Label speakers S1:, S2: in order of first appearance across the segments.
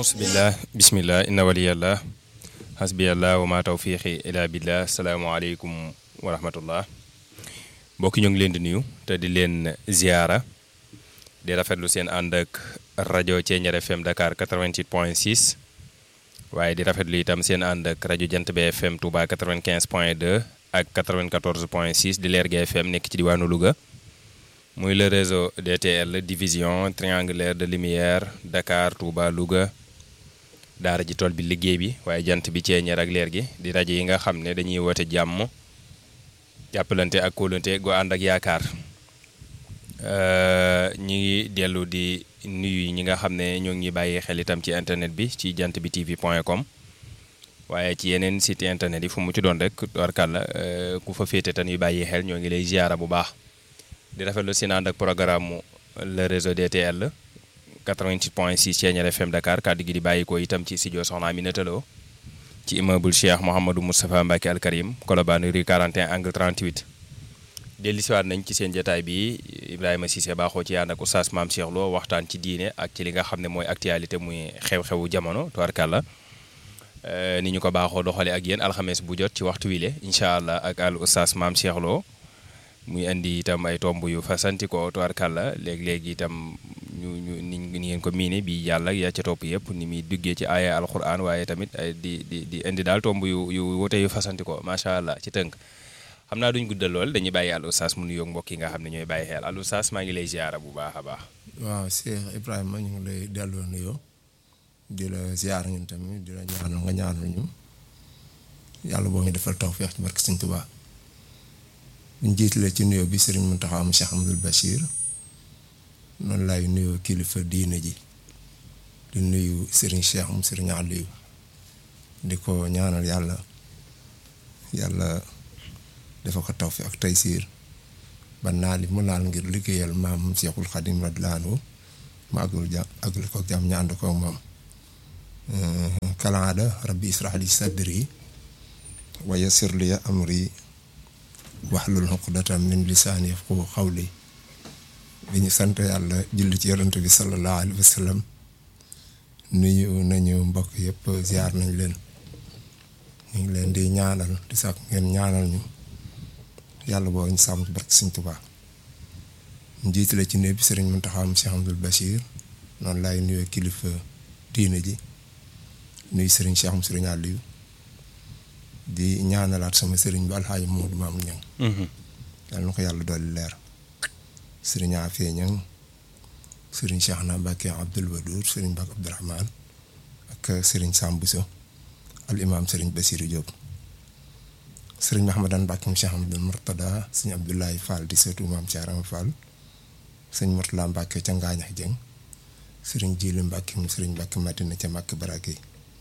S1: ausbillah bismillah inna waliyallah hasbiyallah wa ma tawfiqi ila billah asalaamaaleykum wa rahmatullah mbokki ñu ngi leen di nuyu te di leen ziyaara di rafetlu seen ànd ak rajo Thiéniere FM Dakar 88 point 6 waaye di rafetlu itam seen ànd ak rajo Jant bi FM Touba 95 point 2 ak 94 point 6 di Lergui FM nekk ci diwaanu Louga muy le réseau DTL division triangulaire de lumière Dakar Touba Louga daara ji tool bi liggéey bi waaye jant bi Thiéniere ak Lergui di rajo yi nga xam ne dañuy woote jàmm jàppalante ak kóolante gu ànd ak yaakaar ñi ngi dellu di nuyu ñi nga xam ne ñoo ngi bàyyi xel itam ci internet bi ci jant bi tv point com waaye ci yeneen site internet yi fu mu ci doon rek warkàlla ku fa féete tan yu bàyyi xel ñoo ngi lay ziara bu baax di rafetlu si ànd ak programme mu le réseau DTL 88 point 6 Thiéniere FM Dakar kàddu gi di bàyyi ko itam ci studio Soxna Aminata Lo ci immeuble Cheikh Mouhamadou Moustapha Mbacke Al Karim Colobane rue 41 angle 38 dellusiwaat nañ ci seen jotaay bi Ibrahima Cissé baaxoo ci ànd ak oustaz Maam Cheikh Lo waxtaan ci diine ak ci li nga xam ne mooy actualité muy xew-xewu jamono tubarkàlla ni ñu ko baaxoo doxale ak yéen alxames bu jot ci waxtu wile incha allah ak al oustaz Maam Cheikh Lo muy indi itam ay tomb yu fasanti ko tubarkàlla léegi-léegi itam ñu ñu ni ngeen ko miine bi yàlla ya ca topp yëpp ni muy duggee ci aaya alquran waaye tamit di di di indi daal tomb yu yu wute yu fasanti ko macha allah ci tënk xam naa duñ guddal lool dañuy bàyyi al oustaz mu nuyoog mbokk yi nga xam ne ñooy bàyyi xel al oustaz maa ngi lay ziara bu baax a baax.
S2: waaw Cheikh Ibrahima ñu ngi lay delloo nuyoo di la ziara ñun tamit di la ñaanal nga ñaanal ñu yàlla boo ñu defal tawfeex ci barke Sëñ Tuubaa buñ jiitalee ci nuyoo bi Serigne Mountakha am Cheikh Amadou Bachir noonu laay nuyoo kilifa diine ji di nuyu Serigne Cheikh mu Serigne Aliou di ko ñaanal yàlla yàlla. dafa ko taw fi ak taysiir ba naal yi mu naal ngir liggéeyal maam Seexul Xadim radiyallaahu anhu ma agul jàmm agul ko jàmm ñu ànd ko moom kalaada rabbi israh li sadri wa yassir li amri wahlul uqdatan min lisaani yafqahu qawli bi ñu sant yàlla julli ci yonent bi sallallahu alayhi wa sallam nuyu nañu mbokk yëpp ziar nañ leen ñu ngi leen di ñaanal di sax ngeen ñaanal ñu yàlla boo ñu sàmm ci barke Sëñ Tuubaa njiitale ci néeg bi sëriñ Mountakha Cheikh Amadou Bachir noonu laay nuyoo kilifa diine ji nuyu sëriñ Cheikh sëriñ Aliou di ñaanalaat sama sëriñ bi alxaaji Moodu Maam Ñang yàlla na ko yàlla dolli leer sëriñ Afee Ñang sëriñ Cheikh na Mbàkke Abdul Wadour sëriñ Mbàkke Abdourahman ak sëriñ Sambuso al imaam sëriñ Basiru Diop sëriñ Mahamadan Mbàkke mu Cheikh Amadou Murtada sëñ Abdoulaye Fall di seetu maam Cheikh Rama Fall sëñ Murtala Mbàkke ca Ngaañax Jëng sëriñ Jiili Mbàkke mu sëriñ Mbàkke Madina ca Màkk Barake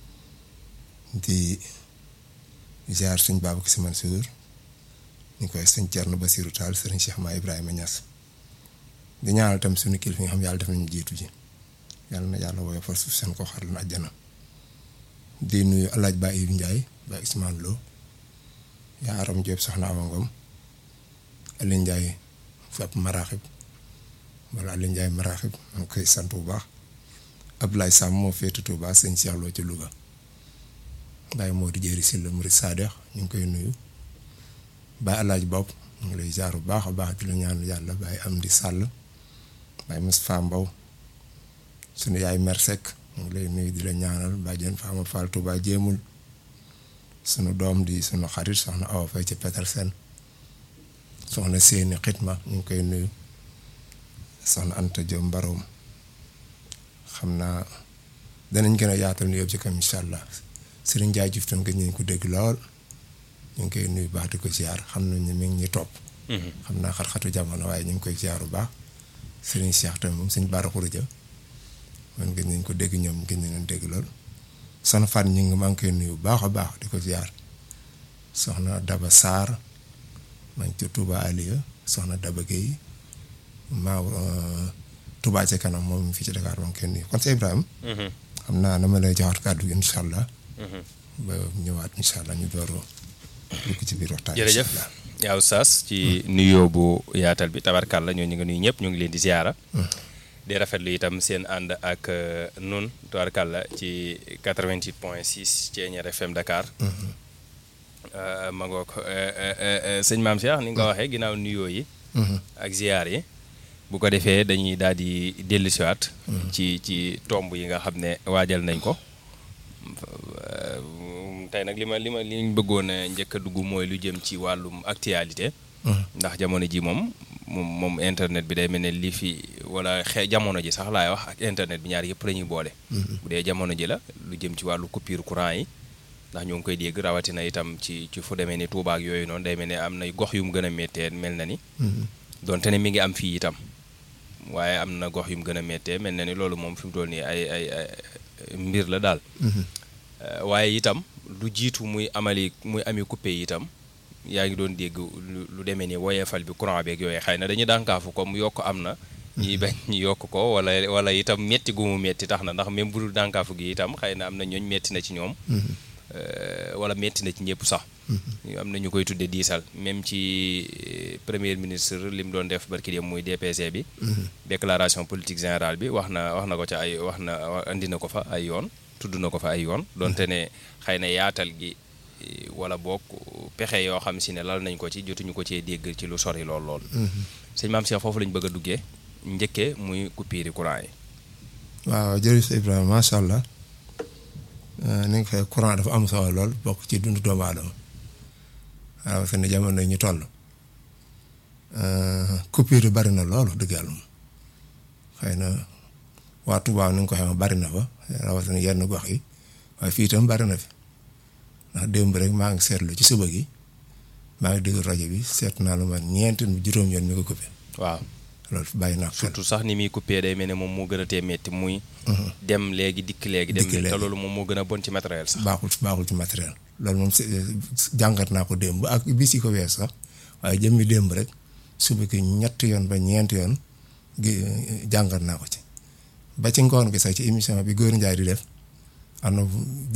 S2: di ziar sëñ Babacar Si Mansour ñu koy sëñ Cerno Basiru Taal sëriñ Cheikh Ma Ibrahima Ñas di ñaanal tam suñu kilifa yi nga xam yàlla def nañu jiitu ji yàlla na yàlla woyofal suuf seen ko xaral na àjjana di nuyu alaaj Ba Ibu Njaay Ba Ismaan Lo yaa aram Jóob soxna Awa Ngom Aliou Ndiaye fab maraaxib wala Aliou Ndiaye maraaxib ma ngi koy sant bu baax Abdoulaye Sam moo féete Touba sëñ Cheikh Lo ci Louga Baye moo di jëri si la Murid Sadex ñu ngi koy nuyu Baye Alaaj Bopp ñu ngi lay jaar bu baax a baax di la ñaan yàlla Baye am di sàll Baye Moustapha Mbow sunu yaay Mersek ñu ngi lay nuyu di la ñaanal Badiane Fama Fall Touba jéemul sunu doom di sunu xarit soxna Awa Faye ci Petersen soxna seeni xitma ñu ngi koy nuyu soxna Anta Diop Mbaroom xam naa danañ gën a yaatal nu yëpp ci kam incha allah Serigne Ndiaye Diouf tam gëj nañ ko dégg lool ñu ngi koy nuyu baax di ko ziar xam nañ ne mi ngi ñuy topp. xam naa xat-xatu jamono waaye ñu ngi koy ziar bu baax Serigne Cheikh tamit moom suñ Bara Khouroudia man gëj nañ ko dégg ñoom gëj nañ dégg lool. soxna Fatou ñu ngi maa ngi koy nuyu bu baax a baax di ko ziar soxna Daba Sarr maa ngi ci Touba Aliya soxna Daba Guèye maa Touba ca kanam moom fii ci Dakar maa ngi koy nuyu kon sa Ibrahima. xam naa dama lay joxaat kàddu gi incha allah. ba ñëwaat incha allah ñu door dugg ci biir waxtaan
S1: jërëjëf yaa oustaz ci nuyoo bu yaatal bi tabarkàlla ñoo ñu nga nuyu ñëpp ñu ngi leen di ziara di rafetlu itam seen ànd ak nun tubaarkàlla ci 88 point 6 Thiéniere FM Dakar. ma ngoog sëñ maam Cheikh ni nga ko waxee ginnaaw nuyoo yi. ak ziyaar yi. bu ko defee dañuy daal di dellusiwaat. ci ci tomb yi nga xam ne waajal nañ ko. tey nag li ma li ma li ñu bëggoon a njëkk a dugg mooy lu jëm ci wàllum actualité. ndax jamono ji moom moom moom internet bi day mel ne lii fi wala xe jamono ji sax laay wax ak internet bi ñaar yëpp la ñuy boole. bu dee jamono ji la lu jëm ci wàllu coupure courant yi. ndax ñoo ngi koy dégg rawatina itam ci ci fu demee ni Touba ak yooyu noonu day mel ne am na gox yu mu gën a méttee mel na ni. donte ne mi ngi am fii itam. waaye am na gox yu mu gën a méttee mel na ni loolu moom fi mu toll nii ay ay mbir la daal. waaye itam lu jiitu muy amali muy ami coupé itam yaa ngi doon dégg lu demee ni woyefal bi courant beeg yooyu xëy na dañuy dànkaafu comme yokk am na. ñi bañ ñu yokk ko wala wala itam metti gu mu metti tax na ndax même bu dul dànkaafu gi itam xëy na am na ñooñ metti na ci ñoom. wala metti na ci ñëpp sax. am na ñu koy tuddee diisal même ci premier ministre li mu doon def barki dem muy DPG bi. déclaration politique générale bi wax na wax na ko ca ay wax na andi na ko fa ay yoon. tudd na ko fa ay yoon donte ne xëy na yaatal gi wala boog pexe yoo xam si ne lal nañ ko ci jotuñu ko cee dégg ci lu sori lool lool. sëñ maam Cheikh foofu lañ bëgg a duggee njëkkee muy coupure courant yi.
S2: waaw jërëjëf Ibrahima macha allah ni nga fay courant dafa am solo lool bokk ci dundu doomu aadama waaw fi ne jamono ñu toll coupure yi bari na loolu dëgg yàlla moom xëy na waa Touba ni nga ko xam bari na fa. rawatina yenn gox yi waaye fii itam bari na fi ndax démb rek maa ngi seetlu ci suba gi maa ngi déglu rajo bi seet naa lu man ñeenti juróom yoon mi ko coupé.
S1: waaw
S2: loolu bàyyi naa xel
S1: surtout sax ni muy coupé day mel ne moom moo gën a tee metti muy. dem léegi dikk léegi. dem léegi te loolu moom moo gën a bon ci matériel sax.
S2: baaxul baaxul ci matériel. loolu moom jàngat naa ko démb ak bis yi ko wees sax waaye jëmmi démb rek suba ki ñetti yoon ba ñeenti yoon gi jàngat naa ko ci. ba ci ngoon gi sax ci émission bi Góor Njaay di def am na